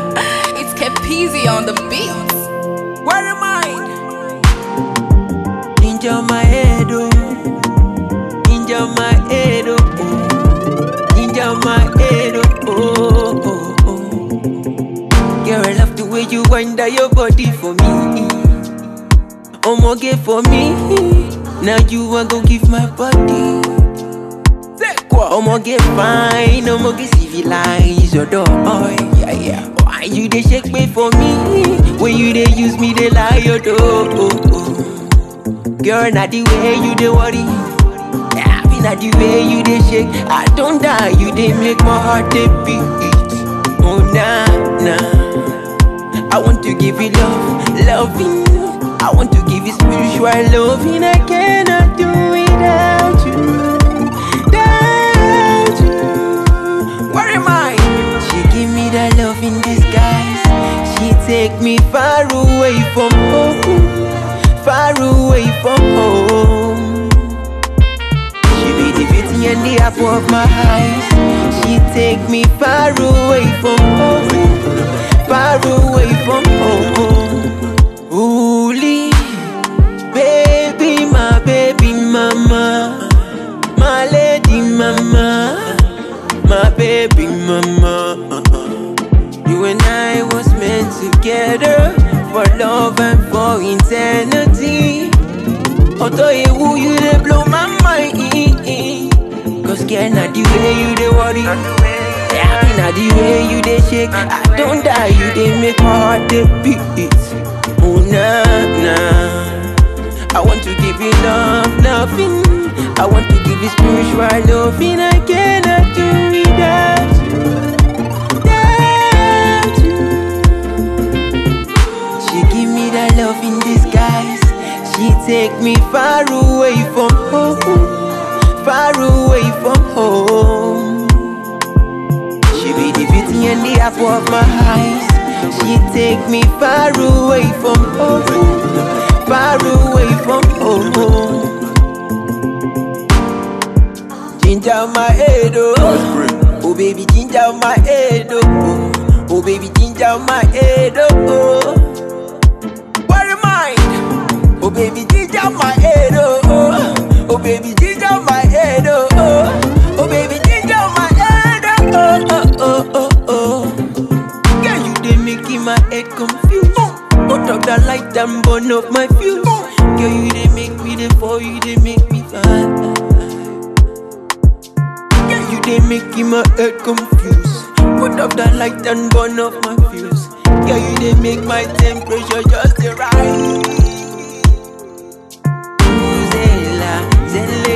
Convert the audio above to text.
it's Capizzi on the beats. Where am I? Ninja my head, oh. Ninja my head, oh. oh. Ninja my head, oh. oh, oh, oh. Girl, I love the way you wind down your body for me. Omoge for me. Now you want go give my body. Omoge fine, omoge civilize your door. Oh, yeah, yeah. Why you dey shake me for me? When you dey use me, dey lie your door. Oh, oh. Girl, not the way you dey worry. Yeah, be not the way you dey shake. I don't die, you dey make my heart dey beat. Oh nah nah. I want to give you love, loving. I want to give you spiritual loving. I cannot do without you. Without you. Where am I? She give me that love in disguise. She take me far away from home, far away from home. She be the beauty and the apple of my eyes. She take me far away from home, far away from home. Holy baby, my baby mama, my lady mama, my baby mama. You and I was meant together for love and for eternity. Although you, you they blow my mind. Cause girl, not the way you they worry. Yeah, not the way you they shake. I don't die, you they make my heart they beat. Oh nah nah. I want to give you love, loving. I want to give you spiritual loving. I cannot do without you. Without you. She give me that love in disguise. She take me far away from home, far away from home. She be the beauty and the apple of my eyes. She take me far away from home, far away from home. Ginger my head, oh, oh baby, ginger my head, oh, oh baby, ginger my head, oh. Where am I? Oh baby, ginger my head, oh, oh, oh baby, ginger my head, oh, oh, oh baby, ginger my head, oh, oh, oh, oh, oh, oh. Girl, you dey making my head confused. Put up the light and burn up my fuse. Girl, you dey make me dey fall, you dey make me fly. Girl, you dey making my head confused. Put up the light and burn up my fuse. Girl, you dey make my temperature just dey rise. Ooh, Zella, Zella,